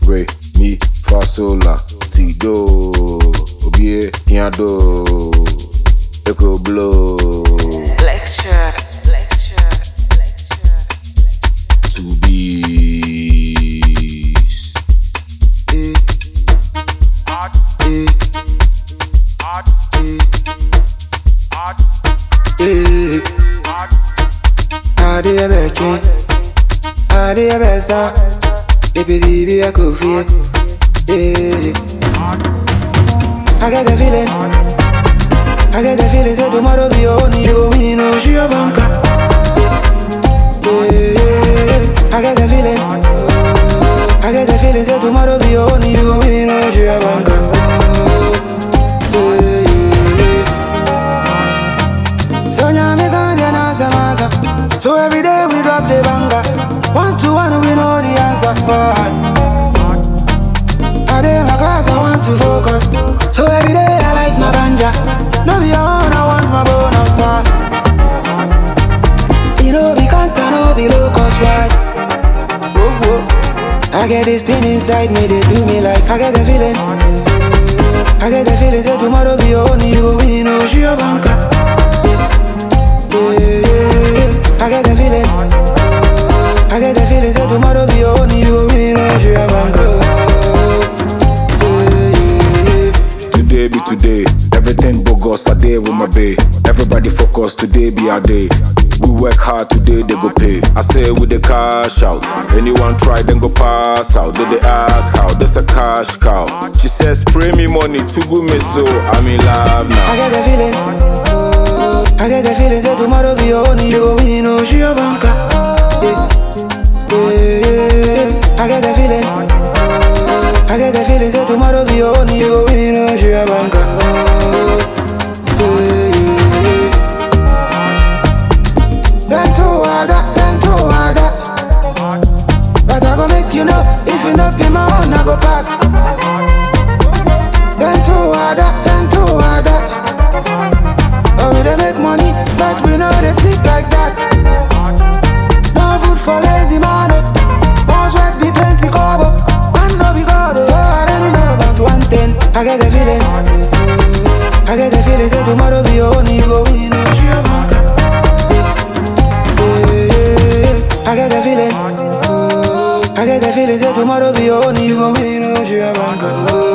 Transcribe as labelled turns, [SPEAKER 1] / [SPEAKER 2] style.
[SPEAKER 1] re mi fa sol la ti do obie yan do echo blow
[SPEAKER 2] Lecture, lecture, lecture, lecture.
[SPEAKER 1] to beast.
[SPEAKER 3] Eh. Eh. Eh. Ade ebe chin, ade ebe sa, baby baby I could feel. Eh. I get the feeling, I get the feeling say tomorrow be your own, you go win, no she your banker. Eh. I get the feeling, I get the feeling say tomorrow be your own, you go win, no she your banker. Eh. So nyame kanya na samasa So every day we drop the banger One to one we know the answer Why? I dey my class I want to focus So every day I like my ganja No be your own I want my bonus ah. You know we can't no be low cost right Whoa, whoa. I get this thing inside me they do me like I get the feeling I get the feeling say tomorrow be your own You go win, no she your banker yeah, I get the feeling. I get the feeling say tomorrow be your own. You go win, no she a banker. Yeah,
[SPEAKER 1] Today be today. Everything bogus, I day with my bae. Everybody focus, today be our day. We work hard today, they go pay. I say with the cash out. Anyone try, then go pass out. Then they ask how, there's a cash cow. She says, spray me money, to go me so. I'm in love
[SPEAKER 3] I
[SPEAKER 1] now.
[SPEAKER 3] get the feeling. I get the feeling say tomorrow be your own. You go win, no she a banker. Yeah, yeah, I get the feeling. I get the feeling say tomorrow be your own. You go win, no she a banker. Yeah, Send to Wada, send to Wada. But I go make you know, if you not be my own, I go pass. Send to Wada, send to Wada. Oh, we dey make money, but we know they sleep like that. No food for lazy man. oh. One sweat be plenty cover. Man no be God. oh. So I don't know about one thing. I get the feeling. I get the feeling say tomorrow be your own. You go win. oh, she a banker. Yeah, yeah, I get the feeling. I get the feeling say tomorrow be your own. You go win. oh, she a banker.